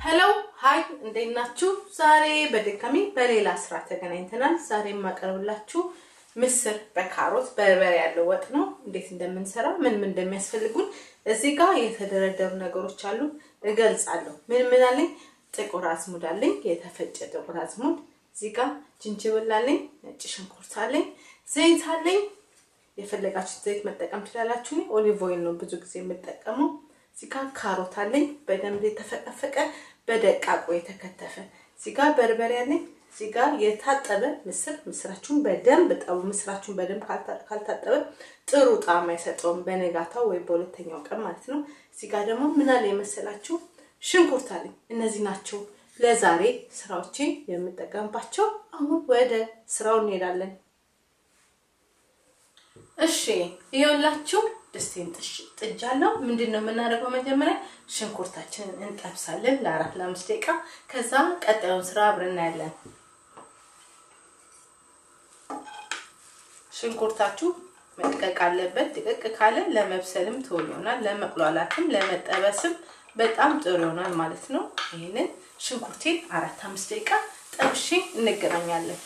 ሄሎ ሀይ እንዴት ናችሁ? ዛሬ በድጋሚ በሌላ ስራ ተገናኝተናል። ዛሬ የማቀርብላችሁ ምስር በካሮት በርበሬ ያለው ወጥ ነው። እንዴት እንደምንሰራ ምን ምን እንደሚያስፈልጉን እዚህ ጋር የተደረደሩ ነገሮች አሉ፣ እገልጻለሁ። ምን ምን አለኝ? ጥቁር አዝሙድ አለኝ፣ የተፈጨ ጥቁር አዝሙድ። እዚህ ጋር ጅንጅብል አለኝ፣ ነጭ ሽንኩርት አለኝ፣ ዘይት አለኝ። የፈለጋችሁት ዘይት መጠቀም ትችላላችሁ። እኔ ኦሊቭ ኦይል ነው ብዙ ጊዜ የምጠቀመው። እዚህ ጋር ካሮት አለኝ በደንብ የተፈቀፈቀ በደቃቁ የተከተፈ። እዚህ ጋር በርበሬ አለኝ። እዚህ ጋር የታጠበ ምስር። ምስራችሁን በደንብ ጠቡ። ምስራችሁን በደንብ ካልታጠበ ጥሩ ጣዕም አይሰጠውም፣ በነጋታው ወይ በሁለተኛው ቀን ማለት ነው። እዚህ ጋር ደግሞ ምን አለ የመሰላችሁ ሽንኩርት አለኝ። እነዚህ ናቸው ለዛሬ ስራዎቼ የምጠቀምባቸው። አሁን ወደ ስራው እንሄዳለን። እሺ ይኸውላችሁ ድስቴን ጥጃለሁ። ምንድን ነው የምናደርገው? መጀመሪያ ሽንኩርታችንን እንጠብሳለን ለአራት ለአምስት ደቂቃ። ከዛ ቀጣዩን ስራ አብረን እናያለን። ሽንኩርታችሁ መድቀቅ አለበት። ድቅቅ ካለ ለመብሰልም ቶሎ ይሆናል፣ ለመቁላላትም ለመጠበስም በጣም ጥሩ ይሆናል ማለት ነው። ይህንን ሽንኩርቴን አራት አምስት ደቂቃ ጠብሼ እንገናኛለን።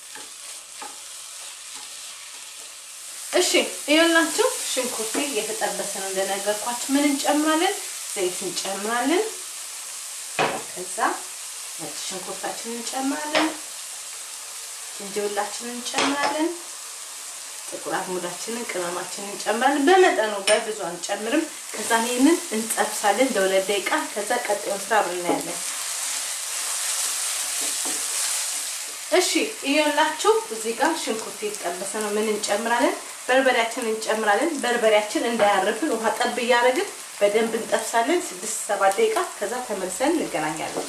እሺ ይኸውላችሁ ሽንኩርቴ እየተጠበሰ ነው። እንደነገርኳችሁ ምን እንጨምራለን? ዘይት እንጨምራለን። ከዛ ነጭ ሽንኩርታችንን እንጨምራለን። ዝንጅብላችንን እንጨምራለን። ጥቁር አዝሙዳችንን፣ ቅመማችንን እንጨምራለን። በመጠኑ በብዙ አንጨምርም። ከዛ ይሄንን እንጠብሳለን ለሁለት ደቂቃ። ከዛ ቀጣዩን ስራ አብረን እናያለን። እሺ ይኸውላችሁ እዚህ ጋር ሽንኩርት የተጠበሰ ነው። ምን እንጨምራለን? በርበሬያችንን እንጨምራለን። በርበሬያችን እንዳያርፍን ውሃ ጠብ እያደረግን በደንብ እንጠብሳለን ስድስት ሰባት ደቂቃ። ከዛ ተመልሰን እንገናኛለን።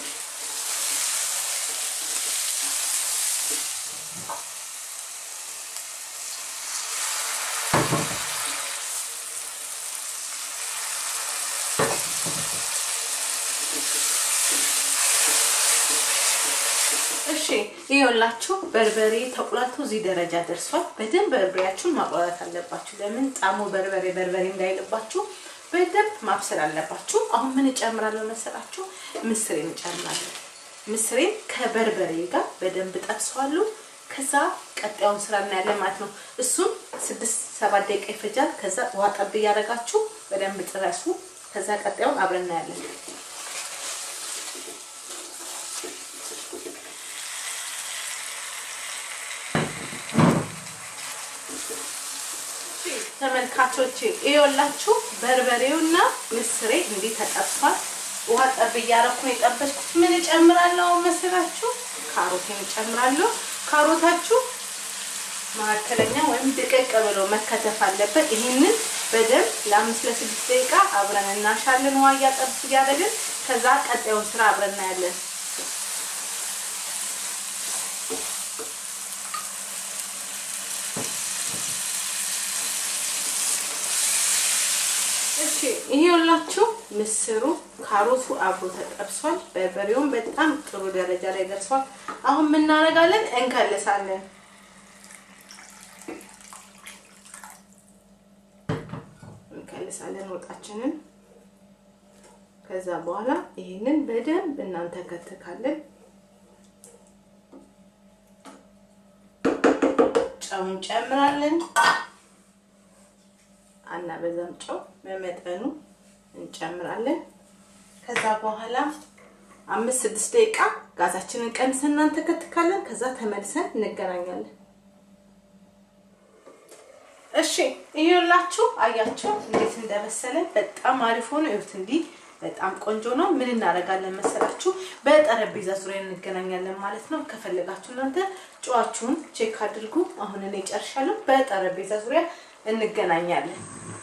እሺ ይኸውላችሁ በርበሬ ተቁላልቶ እዚህ ደረጃ ደርሷል። በደንብ በርበሬያችሁን ማቁላላት አለባችሁ። ለምን ጣሙ በርበሬ በርበሬ እንዳይልባችሁ በደንብ ማብሰል አለባችሁ። አሁን ምን እጨምራለሁ መሰላችሁ? ምስሬን እጨምራለሁ። ምስሬን ከበርበሬ ጋር በደንብ ጠብሰዋለሁ። ከዛ ቀጣዩን ስራ እናያለን ማለት ነው። እሱም ስድስት ሰባት ደቂቃ ይፈጃል። ከዛ ውሃ ጠብ እያደረጋችሁ በደንብ ጥረሱ። ከዛ ቀጣዩን አብረን እናያለን። ተመልካቾቼ ይኸውላችሁ በርበሬውና ምስሬ እንዲህ ተጠብሷል። ውሃ ጠብ እያደረኩ ነው የጠበስኩት። ምን እጨምራለሁ መሰላችሁ? ካሮቴን እጨምራለሁ። ካሮታችሁ መካከለኛ ወይም ድቅቅ ብሎ መከተፍ አለበት። ይህንን በደንብ ለአምስት ለስድስት ደቂቃ አብረን እናሻለን፣ ውሃ እያጠብ እያደረግን። ከዛ ቀጣዩን ስራ አብረን እናያለን። እሺ ይሄውላችሁ ምስሩ ካሮቱ አብሮ ተጠብሷል። በርበሬውም በጣም ጥሩ ደረጃ ላይ ደርሷል። አሁን ምን እናደርጋለን? እንከልሳለን። እንከልሳለን ወጣችንን። ከዛ በኋላ ይሄንን በደንብ እናንተ ከትካለን። ጨው እንጨምራለን። አናበዛም። ጨው በመጠኑ እንጨምራለን። ከዛ በኋላ አምስት ስድስት ደቂቃ ጋዛችንን ቀንሰን እናንተከትካለን። ከዛ ተመልሰን እንገናኛለን። እሺ ይኸውላችሁ፣ አያችሁ እንዴት እንደበሰለ በጣም አሪፍ ሆኖ ይሁት እንዲህ በጣም ቆንጆ ነው። ምን እናደርጋለን መሰላችሁ? በጠረጴዛ ዙሪያ እንገናኛለን ማለት ነው። ከፈለጋችሁ እናንተ ጨዋችሁን ቼክ አድርጉ። አሁን እኔ ጨርሻለሁ። በጠረጴዛ ዙሪያ እንገናኛለን።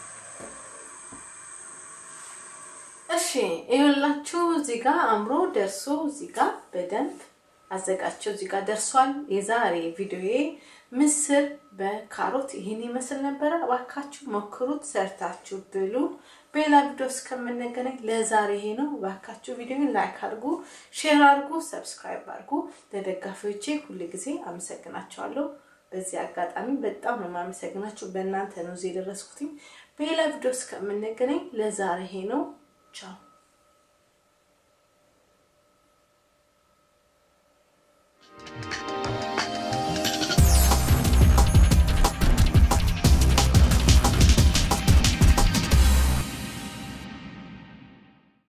እሺ ይኸውላችሁ እዚህ ጋር አምሮ ደርሶ እዚህ ጋር በደንብ አዘጋቸው እዚህ ጋር ደርሷል። የዛሬ ቪዲዮዬ ምስር በካሮት ይህን ይመስል ነበረ። እባካችሁ ሞክሩት፣ ሰርታችሁ ብሉ። በሌላ ቪዲዮ እስከምንገናኝ ለዛሬ ይሄ ነው። እባካችሁ ቪዲዮን ላይክ አድርጉ፣ ሼር አድርጉ፣ ሰብስክራይብ አድርጉ። ለደጋፊዎቼ ሁል ጊዜ አመሰግናቸዋለሁ። በዚህ አጋጣሚ በጣም ነው የማመሰግናችሁ። በእናንተ ነው እዚህ የደረስኩትኝ። በሌላ ቪዲዮ እስከምንገናኝ ለዛሬ ይሄ ነው። ቻው